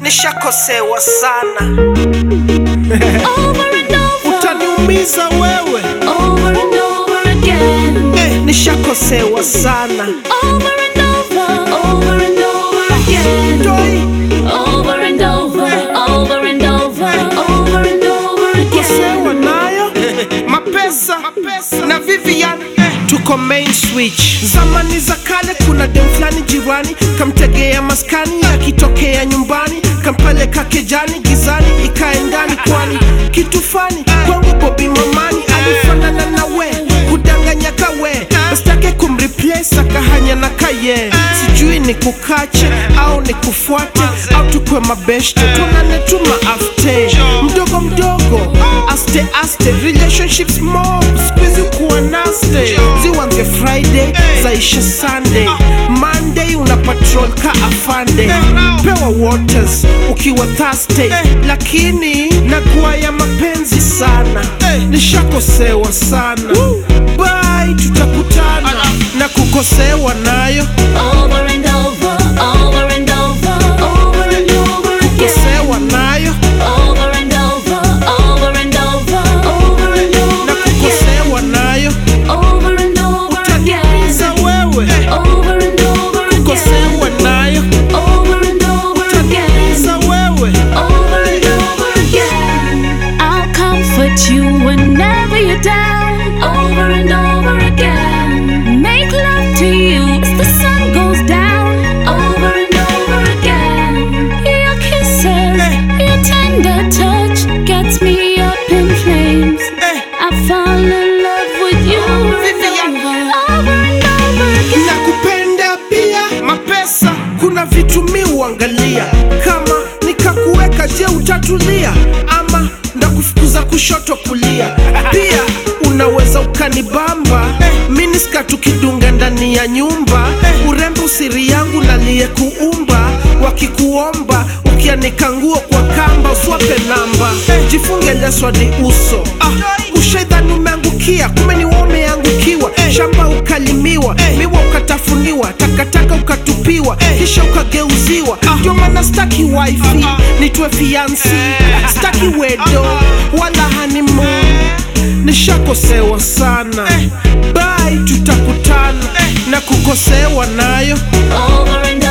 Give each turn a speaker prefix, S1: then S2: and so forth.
S1: nishakosewa sana
S2: Over and over,
S1: utaniumiza wewe
S2: over and over again.
S1: eh, nishakosewa sana
S2: Over and over, over and over again.
S1: Toi,
S2: Over and over, over and over, over and over again.
S1: kosewa nayo mapesa na Vivian tuko main switch. Zamani za kale, kuna dem fulani jirani kamtegea maskani, akitokea nyumbani kampeleka kejani, gizani ikae ndani, kwani kitu fani kwangu Bobi Mamani alifanana na we, kudanganya kawe bastake kumreplace akahanya na kaye, sijui ni kukache au ni kufuate au tukwe mabeshte, tuonane tu maafte mdogo mdogo aste aste relationships mob squeeze kuwa naste ziwanze friday zaisha sunday monday una patrol ka afande pewa waters ukiwa thursday lakini nakuwa ya mapenzi sana nishakosewa sana bye tutakutana na kukosewa nayo
S2: Over and over, over and over, over and over again.
S1: kosewa nayo
S2: Over and over, over and over, over and
S1: na
S2: over again.
S1: kukosewa nayo
S2: Over and over again.
S1: utaniumiza wewe
S2: Over and over again.
S1: kukosewa nayo
S2: Over and over again.
S1: utaniumiza wewe
S2: Over and over again. I'll comfort you whenever you're down. Over and over again. Make love to you as the sun goes down. Over and over again. Your kisses, your tender touch gets me up in flames.
S1: eh.
S2: I fall in love with you.
S1: Vivian.
S2: Over and over again.
S1: nakupenda pia mapesa kuna vitu mi uangalia kama nikakuweka je utatulia ama ndakufukuza kushoto kulia pia unaweza ukanibamba miniska tukidunga ndani ya nyumba urembo siri yangu naliyekuumba wakikuomba ukianika nguo kwa kamba uswape namba jifunge leswadi uso ah, ushaidhani umeangukia kumbe ni wewe umeangukiwa shamba ukalimiwa miwa ukatafuniwa takataka ukatupiwa kisha ukageuziwa ndio maana staki wifi nitwe fiansi staki wedo wala honeymoon nishakosewa sana bai tutakutana na kukosewa nayo
S2: Over and